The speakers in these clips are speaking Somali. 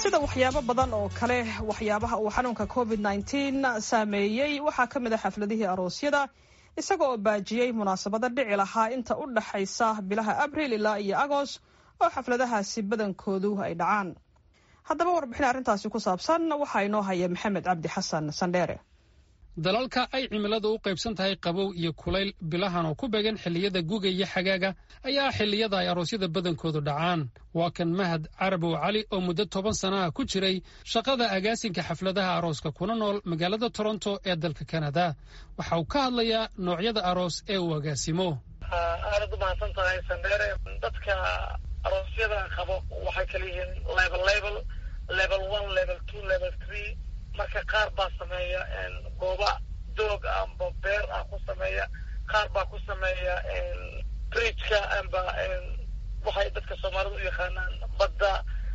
sida waxyaabo badan oo kale waxyaabaha uu xanuunka covid nteen saameeyey waxaa ka mid a xafladihii aroosyada isaga oo baajiyey munaasabada dhici lahaa inta u dhaxaysa bilaha abril ilaa iyo agoost oo xafladahaasi badankoodu ay dhacaan haddaba warbixin arrintaasi ku saabsan waxaa inoo haya maxamed cabdi xasan sandheere dalalka ay cimiladu u qaybsan tahay qabow iyo kulayl bilahan oo ku beegan xilliyada guga iyo xagaaga ayaa xilliyada ay aroosyada badankoodu dhacaan waa kan mahad carabow cali oo muddo toban sana ah ku jiray shaqada agaasinka xafladaha arooska kuna nool magaalada toronto ee dalka kanada waxa uu ka hadlayaa noocyada aroos ee uu agaasimo aadad umahadsan tahay sandheere dadka aroosyada qabo waxay kala yihiin level level level one level two level three marka qaar baa sameeya gooba doog amba beer ah ku sameeya qaar baa ku sameeya bridgeka amba waxay dadka soomaalida u yaqaanaan badda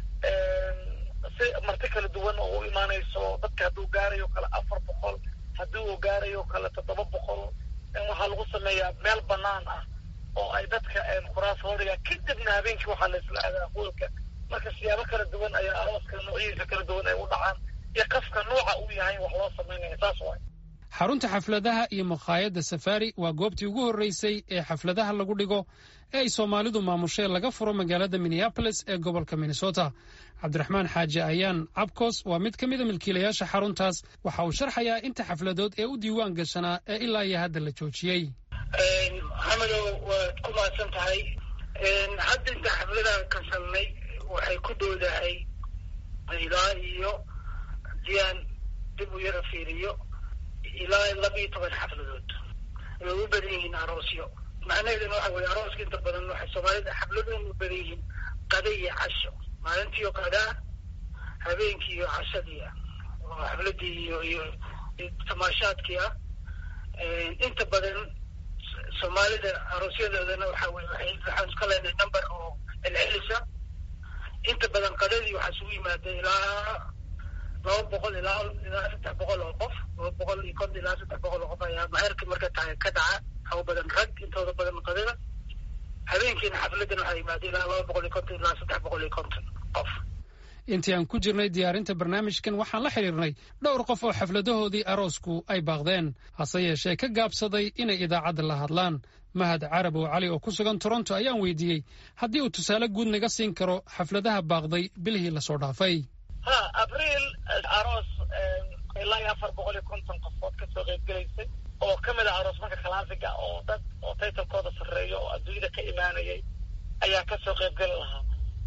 si marti kala duwan oo u imaanayso dadka hadduu gaarayo kale afar boqol haddii uu gaarayo kale toddoba boqol waxaa lagu sameeyaa meel banaan ah oo ay dadka kuraas horiga kadibna habeenkii waxaa la isla aadaa hoolka marka siyaabo kala duwan ayaa arooska noocyadiisa kala duwan ay u dhacaan iyo qafka nooca uu yahay wax loo samaynaya saas waay xarunta xafladaha iyo makhaayadda safari waa goobtii ugu horreysay ee xafladaha lagu dhigo ee ay soomaalidu maamushee laga furo magaalada minneabolis ee gobolka minnesota cabdiraxmaan xaaji ayaan cabkos waa mid ka mida milkiilayaasha xaruntaas waxa uu sharxayaa inta xafladood ee u diiwaan gashanaa ee ilaa iyo hadda la joojiyey maxamedow waad ku mahadsan tahay hadda inta xafladaha kasalnay waxay ku dhowdahay ilaa iyo diyaan dib u yara fiiriyo ilaa laba iyo toban xafladood way u badan yihiin aroosyo macnaheeduna waxa weye arooska inta badan waxay soomaalida xafladoon u badan yihiin qada iyo casho maalintiiyo qadaa habeenkii iyo cashadii ah oo xafladii iyo iyo tamaashaadkii ah inta badan soomaalida aroosyadoodana waxa weye waay waxaan iska leenahay number oo celcelisa inta badan qadadii waxaa isugu yimaada ilaa laba boqol ilaa ilaa saddex boqol oo qof laba boqol iyo konton ilaa saddex boqol oo qof ayaa maherka marka tahay ka dhaca haw badan rag intooda badan qadada habeenkiina xafladan waxaa yimaada ilaa laba boqol iyo konton ilaa saddex boqol iyo konton qof intii aan ku jirnay diyaarinta barnaamijkan waxaan la xidhiirnay dhowr qof oo xafladahoodii aroosku ay baaqdeen hase yeeshee ka gaabsaday inay idaacadda la hadlaan mahad carabow cali oo ku sugan toronto ayaan weydiiyey haddii uu tusaale guud naga siin karo xafladaha baaqday bilihii lasoo dhaafay ha abriil aroos ilaa iyo afar boqol iyo konton qofood kasoo qeybgelaysay oo ka mid ah aroos marka kalaasiga oo dad oo taytalkooda sarreeyo oo adduunyada ka imaanayay ayaa kasoo qeybgeli lahaa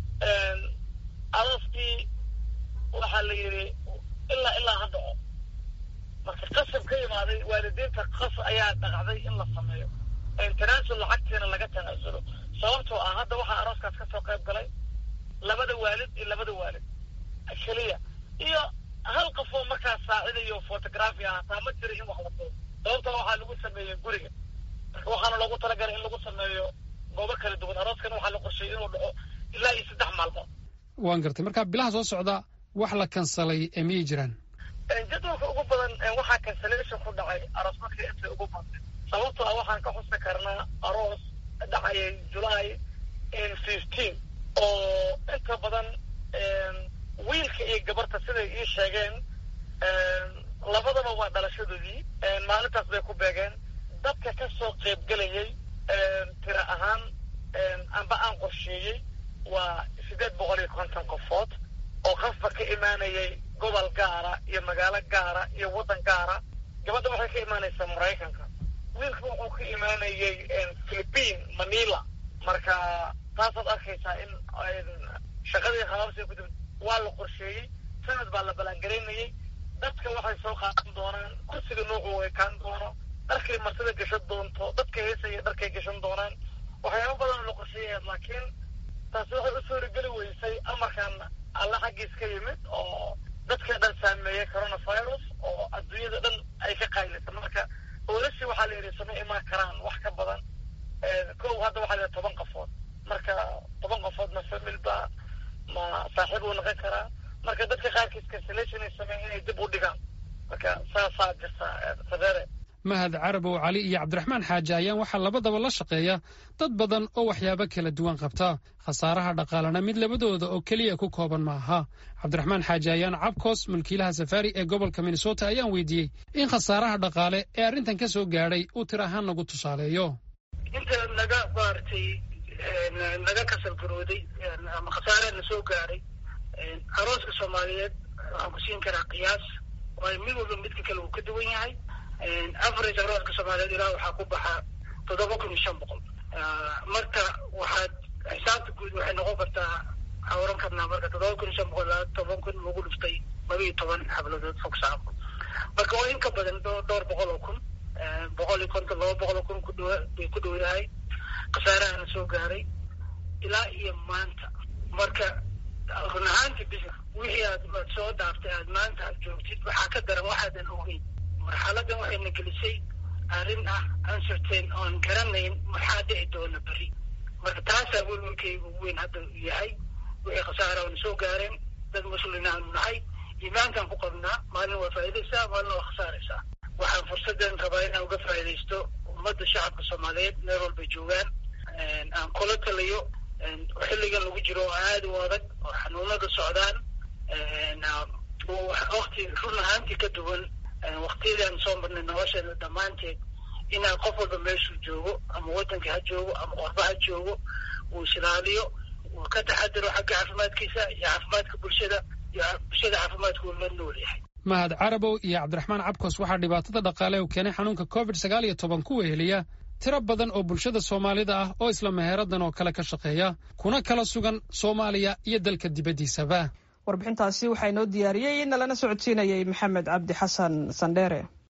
arooskii waxaa la yidhi ilaa ilaa ha dhaco marka qasab ka imaaday waalidiinta qas ayaa dhaqacday in la sameeyo tanaasul lacagtiina laga tanaasulo sababtoo ah hadda waxaa arooskaas kasoo qayb galay labada waalid iyo labada waalid keliya iyo hal qofoo markaas saacidayo photography ah hataa ma jira in wax la duo sababtoo waxaa lagu sameeyey guriga marka waxaana loogu talagalay in lagu sameeyo goobo kala duwan arooskana waxaa la qorsheeyey inuu dhaco ilaa iyo saddex maalmood waan gartay marka bilaha soo socda wax la kansalay ee miyay jiraan jadwalka ugu badan waxaa cancellation ku dhacay aroos markii intay ugu badnay sababtoo ah waxaan ka xusi karnaa aroos dhacayay july fifteen oo inta badan wiilka iyo gabarta siday ii sheegeen labadaba waa dhalashadoodii maalintaas bay ku beegeen dadka ka soo qeybgelayay tira ahaan amba aan qorsheeyey waa siddeed boqol iyo konton qofood oo qofba ka imaanayay gobol gaara iyo magaalo gaara iyo waddan gaara gabadha waxay ka imaanaysaa maraykanka wiilka wuxuu ka imaanayay philippine manila marka taasaad arkaysaa in shaqadii khabaabsiga kudib waa la qorsheeyey sanad baa la ballaangaraynayay dadka waxay soo qaadan doonaan kursiga noocu ekaan doono dharkay martida gashan doonto dadka heesaya dharkay gashan doonaan waxyaaba badan la qorsheeyayaa laakiin taasi waxay u suurageli weysay amarkan alla xaggiis ka yimid oo dadka dhan saameeyey coronavirus oo adduunyada dhan ay ka qaylisa marka oolashii waxaa la yidhi sama imaan karaan wax ka badan kow hadda waxaa la toban qofood marka toban qofood ma famil ba ma saaxiib uu noqon karaa marka dadka qaarkiis cancellation ay sameeyeen inay dib u dhigaan marka saasaa jirta sadeere mahad carabow cali iyo cabdiraxmaan xaaji ayaan waxaa labadaba la shaqeeya dad badan oo waxyaabo kala duwan qabta khasaaraha dhaqaalena mid labadooda oo keliya ku kooban ma aha cabdiraxmaan xaaji ayaan cabkos mulkiilaha safaari ee gobolka minnesota ayaan weydiiyey in khasaaraha dhaqaale ee arrintan ka soo gaadhay uu tir ahaan nagu tusaaleeyo inta naga maaragtay naga kasal garooday ama khasaaraha na soo gaadhay arooska soomaaliyeed waxaan ku siin karaa qiyaas waayo mid walba midka kale uu ka duwan yahay average arooska soomaaliyeed ilaa waxaa ku baxa toddoba kun iyo shan boqol marka waxaad xisaabta guud waxay noqon kartaa waxaa oran karnaa marka toddoba kun iyo shan boqol ilaa toban kun lagu dhuftay laba iyo toban xabladood fogsaafo marka waa in ka badan dhowr boqol oo kun boqol iyo konton laba boqol oo kun kudhawa bay ku dhow yahay khasaarahana soo gaaray ilaa iyo maanta marka run ahaanti bis wixii aad aad soo dhaaftay aad maanta aad joogtid waxaa ka daran waxaadan ogeyn marxaladan waxayna gelisay arrin ah uncertain oon garanayn maxaa dhici doona beri marka taasaa welwelkayga ugu weyn hadda yahay wixii khasaara oona soo gaareen dad muslina aanu nahay iimaankaan ku qabnaa maalin waa faa'idaysaa maalin waa khasaaraysaa waxaan fursaddan rabaa inaan uga faa'idaysto ummadda shacabka soomaaliyeed meel walbay joogaan aan kula taliyo xilligan lagu jiro oo aada u adag oo xanuunada socdaan wakti run ahaantii ka duwan waktiyadaan soo marnay nolosheena dhammaanteed inaan qof walba meeshuu joogo ama waddanka ha joogo ama qorba ha joogo uu isilaaliyo uu ka taxadiro xagga caafimaadkiisa iyo caafimaadka bulshada iyo bulshada caafimaadka uu la nool yahay mahad carabow iyo cabdiraxmaan cabkos waxaa dhibaatada dhaqaale u keenay xanuunka covid sagaal iyo toban ku weheliya tiro badan oo bulshada soomaalida ah oo isla meheeradan oo kale ka shaqeeya kuna kala sugan soomaaliya iyo dalka dibaddiisaba warbixintaasi waxaa inoo diyaariyey nalana socodsiinayay maxamed cabdi xasan sandheere